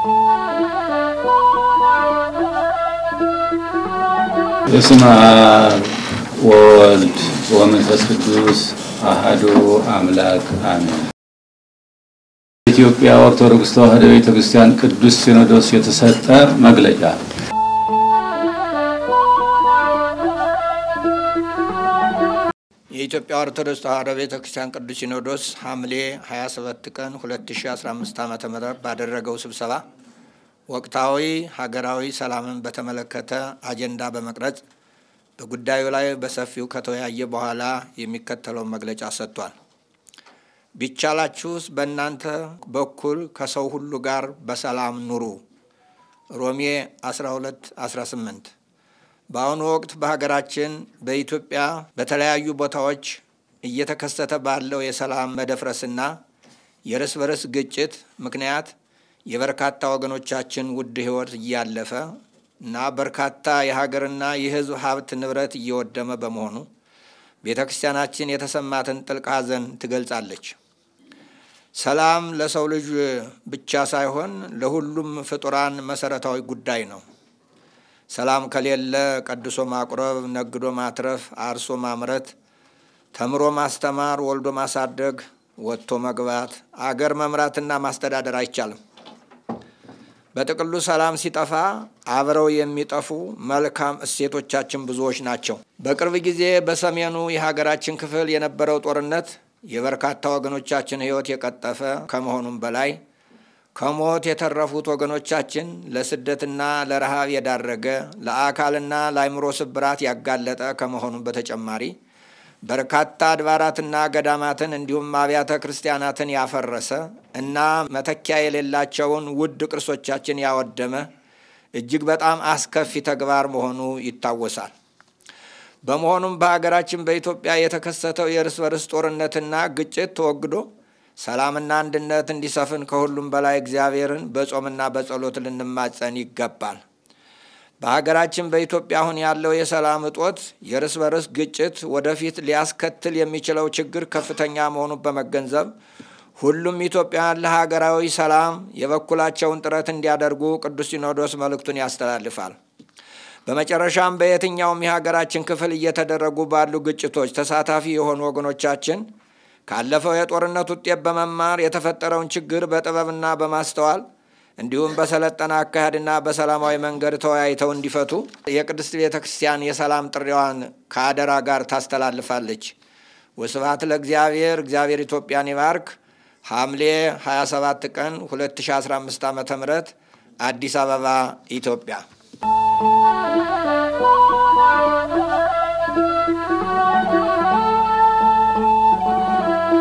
በስመ አብ ወወልድ ወመንፈስ ቅዱስ አሐዱ አምላክ አሜን። ኢትዮጵያ ኦርቶዶክስ ተዋሕዶ ቤተ ክርስቲያን ቅዱስ ሲኖዶስ የተሰጠ መግለጫ የኢትዮጵያ ኦርቶዶክስ ተዋሕዶ ቤተ ክርስቲያን ቅዱስ ሲኖዶስ ሐምሌ 27 ቀን 2015 ዓ ም ባደረገው ስብሰባ ወቅታዊ ሀገራዊ ሰላምን በተመለከተ አጀንዳ በመቅረጽ በጉዳዩ ላይ በሰፊው ከተወያየ በኋላ የሚከተለውን መግለጫ ሰጥቷል። ቢቻላችሁስ በእናንተ በኩል ከሰው ሁሉ ጋር በሰላም ኑሩ። ሮሜ 12 18 በአሁኑ ወቅት በሀገራችን በኢትዮጵያ በተለያዩ ቦታዎች እየተከሰተ ባለው የሰላም መደፍረስና የእርስ በርስ ግጭት ምክንያት የበርካታ ወገኖቻችን ውድ ሕይወት እያለፈ እና በርካታ የሀገርና የሕዝብ ሀብት ንብረት እየወደመ በመሆኑ ቤተ ክርስቲያናችን የተሰማትን ጥልቅ ሐዘን ትገልጻለች። ሰላም ለሰው ልጅ ብቻ ሳይሆን ለሁሉም ፍጡራን መሰረታዊ ጉዳይ ነው። ሰላም ከሌለ ቀድሶ ማቁረብ፣ ነግዶ ማትረፍ፣ አርሶ ማምረት፣ ተምሮ ማስተማር፣ ወልዶ ማሳደግ፣ ወጥቶ መግባት፣ አገር መምራትና ማስተዳደር አይቻልም። በጥቅሉ ሰላም ሲጠፋ አብረው የሚጠፉ መልካም እሴቶቻችን ብዙዎች ናቸው። በቅርብ ጊዜ በሰሜኑ የሀገራችን ክፍል የነበረው ጦርነት የበርካታ ወገኖቻችን ሕይወት የቀጠፈ ከመሆኑም በላይ ከሞት የተረፉት ወገኖቻችን ለስደትና ለረሃብ የዳረገ ለአካልና ለአይምሮ ስብራት ያጋለጠ ከመሆኑም በተጨማሪ በርካታ አድባራትና ገዳማትን እንዲሁም አብያተ ክርስቲያናትን ያፈረሰ እና መተኪያ የሌላቸውን ውድ ቅርሶቻችን ያወደመ እጅግ በጣም አስከፊ ተግባር መሆኑ ይታወሳል። በመሆኑም በሀገራችን በኢትዮጵያ የተከሰተው የእርስ በርስ ጦርነትና ግጭት ተወግዶ ሰላምና አንድነት እንዲሰፍን ከሁሉም በላይ እግዚአብሔርን በጾምና በጸሎት ልንማጸን ይገባል። በሀገራችን በኢትዮጵያ አሁን ያለው የሰላም እጦት የእርስ በርስ ግጭት ወደፊት ሊያስከትል የሚችለው ችግር ከፍተኛ መሆኑን በመገንዘብ ሁሉም ኢትዮጵያውያን ለሀገራዊ ሰላም የበኩላቸውን ጥረት እንዲያደርጉ ቅዱስ ሲኖዶስ መልእክቱን ያስተላልፋል። በመጨረሻም በየትኛውም የሀገራችን ክፍል እየተደረጉ ባሉ ግጭቶች ተሳታፊ የሆኑ ወገኖቻችን ካለፈው የጦርነት ውጤት በመማር የተፈጠረውን ችግር በጥበብና በማስተዋል እንዲሁም በሰለጠነ አካሄድና በሰላማዊ መንገድ ተወያይተው እንዲፈቱ የቅድስት ቤተ ክርስቲያን የሰላም ጥሪዋን ከአደራ ጋር ታስተላልፋለች። ወስብሐት ለእግዚአብሔር። እግዚአብሔር ኢትዮጵያን ይባርክ። ሐምሌ 27 ቀን 2015 ዓ ም አዲስ አበባ ኢትዮጵያ